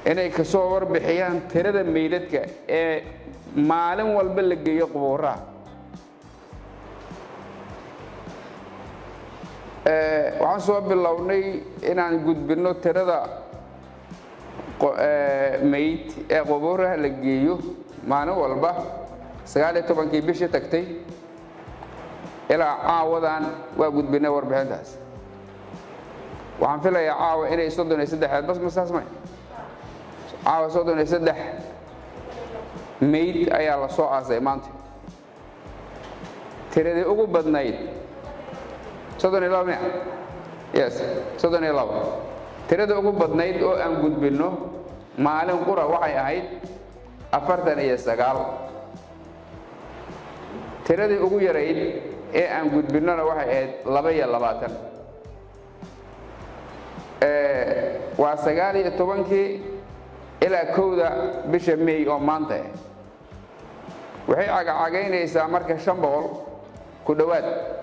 inay ka soo warbixiyaan tirada meydadka ee maalin walba la geeyo qubuuraha waxaan soo bilownay inaan gudbinno tirada meyd ee qubuuraha la geeyo maalin walba sagaaliyo tobankii bishii tagtay ilaa caawadan waa gudbinay warbixintaas waxaan filayaa caawa inay soddon iyo saddexeed bas masaas may caawa soddon iyo saddex meyd ayaa la soo aasay maanta tiradii ugu badnayd soddon iyo laba miya yes soddon iyo laba tiradii ugu badnayd oo aan gudbinno maalin qura waxay ahayd afartan iyo sagaal tiradii ugu yarayd ee aan gudbinnona waxay ahayd laba iyo labaatan waa sagaal iyo tobankii ilaa kowda bisha may oo maanta ah waxay cagacagaynaysaa marka shan boqol ku dhowaad